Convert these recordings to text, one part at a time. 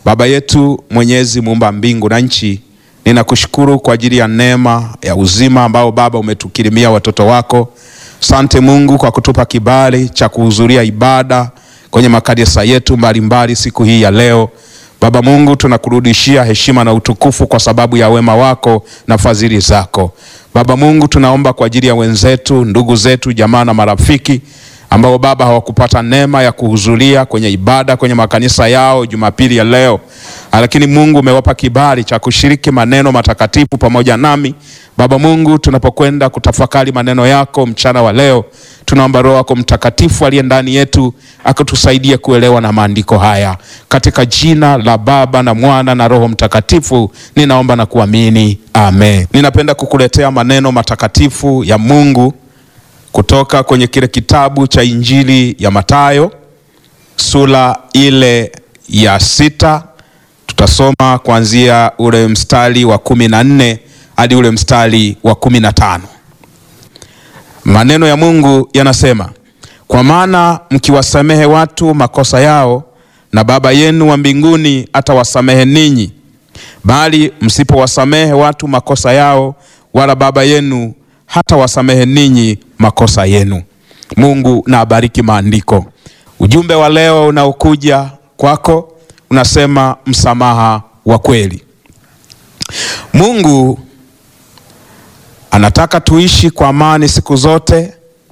Baba yetu Mwenyezi, muumba mbingu na nchi, ninakushukuru kwa ajili ya neema ya uzima ambao Baba umetukirimia watoto wako. Sante Mungu kwa kutupa kibali cha kuhudhuria ibada kwenye makanisa yetu mbalimbali siku hii ya leo. Baba Mungu, tunakurudishia heshima na utukufu kwa sababu ya wema wako na fadhili zako. Baba Mungu, tunaomba kwa ajili ya wenzetu, ndugu zetu, jamaa na marafiki ambao Baba hawakupata neema ya kuhudhuria kwenye ibada kwenye makanisa yao Jumapili ya leo, lakini Mungu umewapa kibali cha kushiriki maneno matakatifu pamoja nami. Baba Mungu, tunapokwenda kutafakari maneno yako mchana wa leo, tunaomba Roho yako Mtakatifu aliye ndani yetu akatusaidie kuelewa na maandiko haya, katika jina la Baba na Mwana na Roho Mtakatifu ninaomba na kuamini, amen. Ninapenda kukuletea maneno matakatifu ya Mungu kutoka kwenye kile kitabu cha Injili ya Mathayo sura ile ya sita. Tutasoma kuanzia ule mstari wa kumi na nne hadi ule mstari wa kumi na tano. Maneno ya Mungu yanasema, kwa maana mkiwasamehe watu makosa yao, na Baba yenu wa mbinguni atawasamehe ninyi, bali msipowasamehe watu makosa yao, wala Baba yenu hata wasamehe ninyi makosa yenu. Mungu na abariki maandiko. Ujumbe wa leo unaokuja kwako unasema msamaha wa kweli. Mungu anataka tuishi kwa amani siku zote,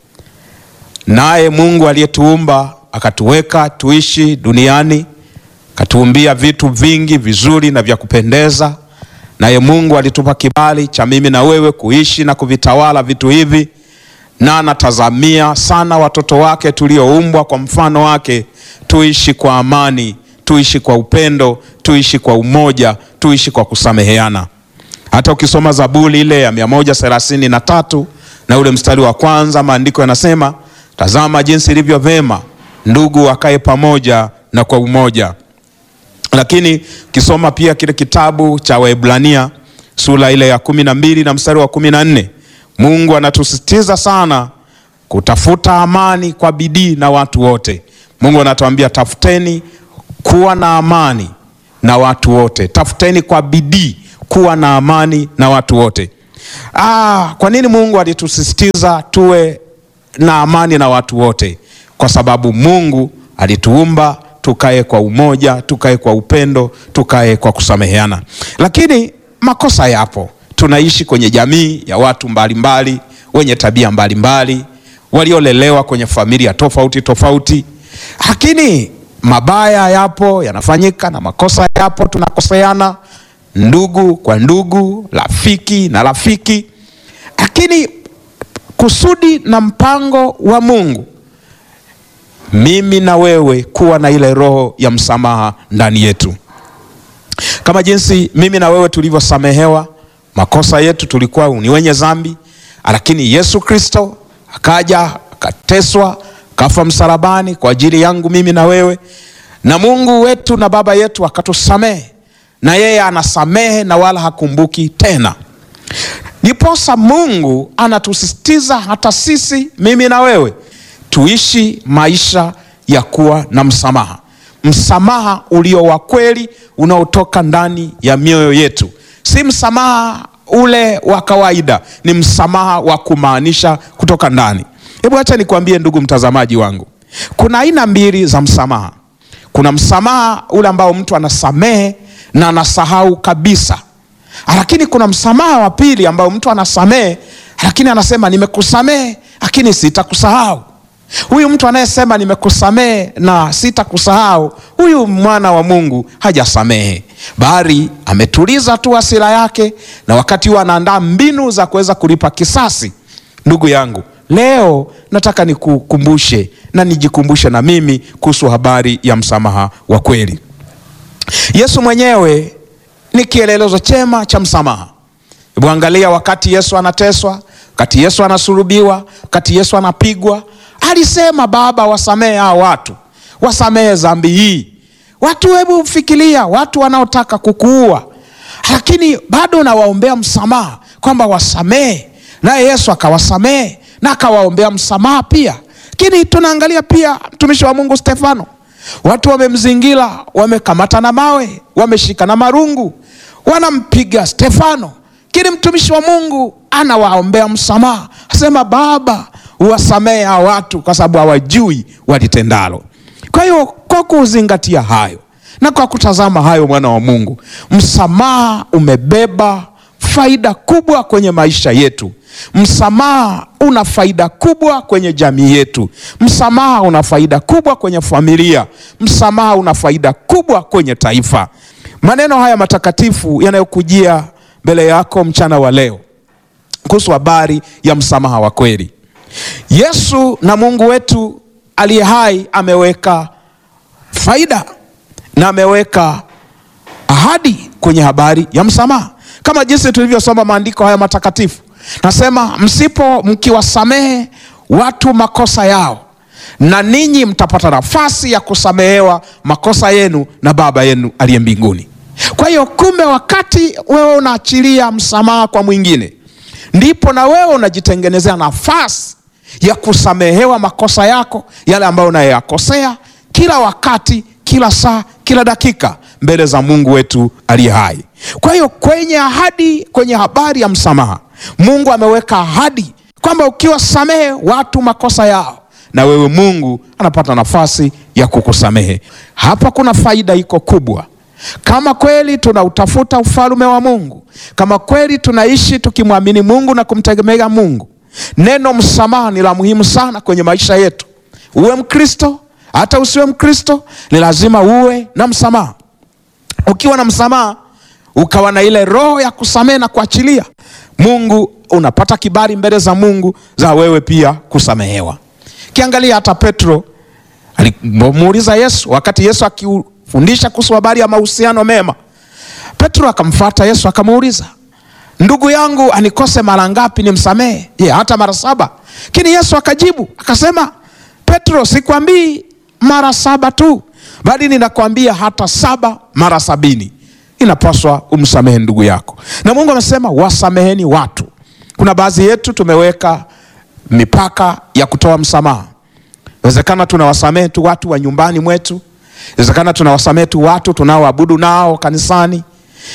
naye Mungu aliyetuumba akatuweka tuishi duniani, akatuumbia vitu vingi vizuri na vya kupendeza naye Mungu alitupa kibali cha mimi na wewe kuishi na kuvitawala vitu hivi, na anatazamia sana watoto wake tulioumbwa kwa mfano wake tuishi kwa amani, tuishi kwa upendo, tuishi kwa umoja, tuishi kwa kusameheana. Hata ukisoma Zaburi ile ya mia moja thelathini na tatu na ule mstari wa kwanza, maandiko yanasema, tazama jinsi ilivyo vema ndugu wakae pamoja na kwa umoja lakini ukisoma pia kile kitabu cha Waebrania sura ile ya kumi na mbili na mstari wa kumi na nne Mungu anatusisitiza sana kutafuta amani kwa bidii na watu wote. Mungu anatuambia tafuteni kuwa na amani na watu wote, tafuteni kwa bidii kuwa na amani na watu wote. Ah, kwa nini Mungu alitusisitiza tuwe na amani na watu wote? Kwa sababu Mungu alituumba tukae kwa umoja, tukae kwa upendo, tukae kwa kusameheana. Lakini makosa yapo. Tunaishi kwenye jamii ya watu mbalimbali mbali, wenye tabia mbalimbali, waliolelewa kwenye familia tofauti tofauti, lakini mabaya yapo yanafanyika, na makosa yapo, tunakoseana, ndugu kwa ndugu, rafiki na rafiki, lakini kusudi na mpango wa Mungu mimi na wewe kuwa na ile roho ya msamaha ndani yetu, kama jinsi mimi na wewe tulivyosamehewa makosa yetu. Tulikuwa ni wenye dhambi, lakini Yesu Kristo akaja akateswa, kafa msalabani kwa ajili yangu mimi na wewe, na Mungu wetu na Baba yetu akatusamehe, na yeye anasamehe na wala hakumbuki tena. Niposa Mungu anatusisitiza hata sisi, mimi na wewe tuishi maisha ya kuwa na msamaha, msamaha ulio wa kweli unaotoka ndani ya mioyo yetu, si msamaha ule wa kawaida, ni msamaha wa kumaanisha kutoka ndani. Hebu acha nikwambie ndugu mtazamaji wangu, kuna aina mbili za msamaha. Kuna msamaha ule ambao mtu anasamehe na anasahau kabisa, lakini kuna msamaha wa pili ambao mtu anasamehe, lakini anasema nimekusamehe, lakini sitakusahau. Huyu mtu anayesema nimekusamehe na sitakusahau, huyu mwana wa Mungu hajasamehe, bali ametuliza tu hasira yake, na wakati huo anaandaa mbinu za kuweza kulipa kisasi. Ndugu yangu, leo nataka nikukumbushe na nijikumbushe na mimi kuhusu habari ya msamaha wa kweli. Yesu mwenyewe ni kielelezo chema cha msamaha. Hebu angalia, wakati Yesu anateswa, wakati Yesu anasulubiwa, wakati Yesu anapigwa alisema Baba, wasamehe hao watu, wasamehe dhambi hii. Watu, hebu fikiria, watu wanaotaka kukuua, lakini bado nawaombea msamaha kwamba wasamehe, naye Yesu akawasamehe na akawaombea msamaha pia. Lakini tunaangalia pia mtumishi wa Mungu Stefano watu wamemzingira, wamekamata na mawe, wameshika na marungu, wanampiga Stefano. Kili mtumishi wa Mungu anawaombea msamaha, asema Baba, uwasamehe hawa watu kwa sababu hawajui walitendalo. Kwa hiyo kwa kuzingatia hayo na kwa kutazama hayo, mwana wa Mungu, msamaha umebeba faida kubwa kwenye maisha yetu. Msamaha una faida kubwa kwenye jamii yetu. Msamaha una faida kubwa kwenye familia. Msamaha una faida kubwa kwenye taifa. Maneno haya matakatifu yanayokujia mbele yako mchana wa leo kuhusu habari ya msamaha wa kweli. Yesu na Mungu wetu aliye hai ameweka faida na ameweka ahadi kwenye habari ya msamaha, kama jinsi tulivyosoma maandiko haya matakatifu. Nasema, msipo mkiwasamehe watu makosa yao, na ninyi mtapata nafasi ya kusamehewa makosa yenu na Baba yenu aliye mbinguni. Kwa hiyo, kumbe, wakati wewe unaachilia msamaha kwa mwingine, ndipo na wewe unajitengenezea nafasi ya kusamehewa makosa yako yale ambayo unayoyakosea kila wakati, kila saa, kila dakika mbele za Mungu wetu aliye hai. Kwa hiyo kwenye ahadi, kwenye habari ya msamaha, Mungu ameweka ahadi kwamba ukiwasamehe watu makosa yao, na wewe Mungu anapata nafasi ya kukusamehe. Hapa kuna faida iko kubwa. Kama kweli tunautafuta ufalme wa Mungu, kama kweli tunaishi tukimwamini Mungu na kumtegemea Mungu, neno msamaha ni la muhimu sana kwenye maisha yetu. Uwe Mkristo hata usiwe Mkristo, ni lazima uwe na msamaha. Ukiwa na msamaha, ukawa na ile roho ya kusamehe na kuachilia, Mungu unapata kibali mbele za Mungu za wewe pia kusamehewa. Kiangalia hata Petro alimuuliza Yesu wakati Yesu akifundisha kuhusu habari ya mahusiano mema, Petro akamfuata Yesu akamuuliza, ndugu yangu anikose mara ngapi nimsamehe? Je, hata mara saba? Lakini Yesu akajibu akasema, Petro, sikwambii mara saba tu, bali ninakwambia hata saba mara sabini inapaswa umsamehe ndugu yako. Na Mungu amesema wasameheni watu. Kuna baadhi yetu tumeweka mipaka ya kutoa msamaha. Inawezekana tunawasamehe tu watu wa nyumbani mwetu, inawezekana tunawasamehe tu watu tunaoabudu nao kanisani.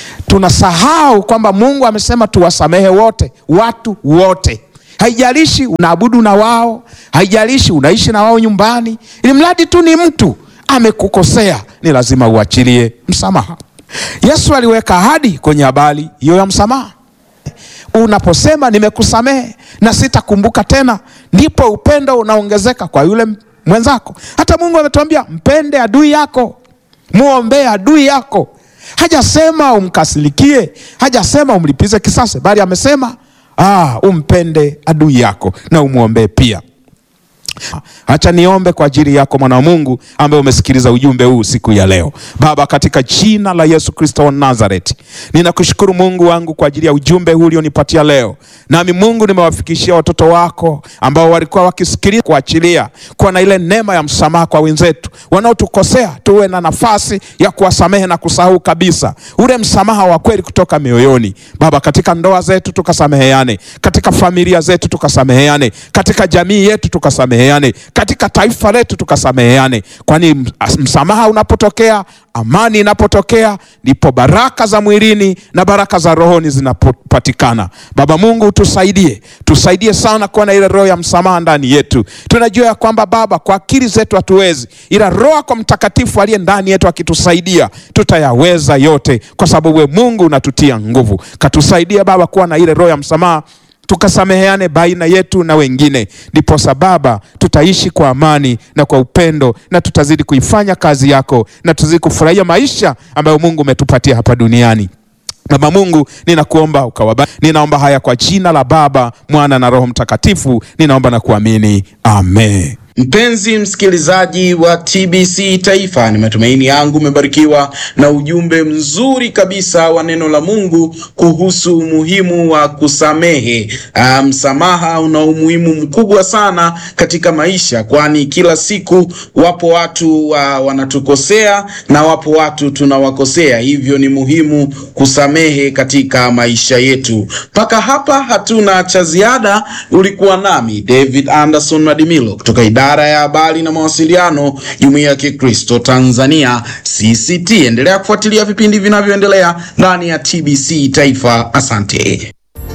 Tunasahau kwamba Mungu amesema tuwasamehe wote, watu wote. Haijalishi unaabudu na wao, haijalishi unaishi na wao nyumbani, ili mradi tu ni mtu amekukosea, ni lazima uachilie msamaha. Yesu aliweka ahadi kwenye habari hiyo ya msamaha. Unaposema nimekusamehe na sitakumbuka tena, ndipo upendo unaongezeka kwa yule mwenzako. Hata Mungu ametuambia mpende adui yako, muombee adui yako. Hajasema umkasirikie, hajasema umlipize kisasi, bali amesema ah, umpende adui yako na umwombee pia. Acha niombe kwa ajili yako mwana wa Mungu ambaye umesikiliza ujumbe huu siku ya leo. Baba, katika jina la Yesu Kristo wa Nazareti, ninakushukuru Mungu wangu kwa ajili ya ujumbe huu ulionipatia leo. Nami Mungu, nimewafikishia watoto wako ambao walikuwa wakisikiliza, kuachilia kuwa na ile neema ya msamaha kwa wenzetu wanaotukosea, tuwe na nafasi ya kuwasamehe na kusahau kabisa, ule msamaha wa kweli kutoka mioyoni. Baba, katika ndoa zetu tukasameheane, katika familia zetu tukasameheane, katika jamii yetu tukasameheane katika taifa letu tukasameheane, kwani msamaha unapotokea, amani inapotokea, ndipo baraka za mwilini na baraka za rohoni zinapopatikana. Baba Mungu, tusaidie, tusaidie sana kuwa na ile roho ya msamaha ndani yetu. Tunajua ya kwamba Baba, kwa akili zetu hatuwezi, ila Roho kwa Mtakatifu aliye ndani yetu akitusaidia, tutayaweza yote, kwa sababu we Mungu unatutia nguvu. Katusaidia Baba kuwa na ile roho ya msamaha tukasameheane baina yetu na wengine, ndipo Baba tutaishi kwa amani na kwa upendo, na tutazidi kuifanya kazi yako, na tutazidi kufurahia maisha ambayo Mungu umetupatia hapa duniani. Baba Mungu, ninakuomba ukawaba, ninaomba haya kwa jina la Baba, Mwana na Roho Mtakatifu, ninaomba na kuamini, amen. Mpenzi msikilizaji wa TBC Taifa, ni matumaini yangu umebarikiwa na ujumbe mzuri kabisa wa neno la Mungu kuhusu umuhimu wa kusamehe. Msamaha um, una umuhimu mkubwa sana katika maisha, kwani kila siku wapo watu uh, wanatukosea na wapo watu tunawakosea, hivyo ni muhimu kusamehe katika maisha yetu. Mpaka hapa hatuna cha ziada. Ulikuwa nami David Anderson Madimilo kutoka idara idara ya habari na mawasiliano, Jumuiya ya Kikristo Tanzania CCT. Endelea kufuatilia vipindi vinavyoendelea ndani ya TBC Taifa. Asante.